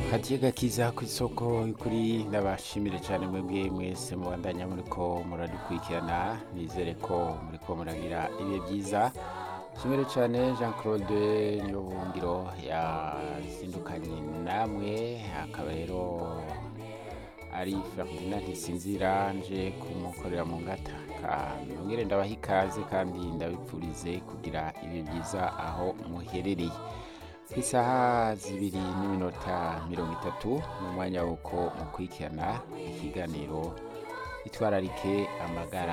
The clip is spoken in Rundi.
Katika kiza ku isoko kuri ndabashimire cyane mwebwe mwese mubandanya muriko muradukurikirana nizere ko muriko muragira ibihe byiza shimire cyane Jean Claude Niyobuhungiro yazindukanye namwe akaba rero ari Ferdinand Ntisinzira nje kumukorera mu ngata mwongere ndabaha ikaze kandi ndabipfurize kugira ibihe byiza aho muherereye ku isaha zibiri n'iminota mirongo itatu mu mwanya w'uko mukurikirana ikiganiro itwararike amagara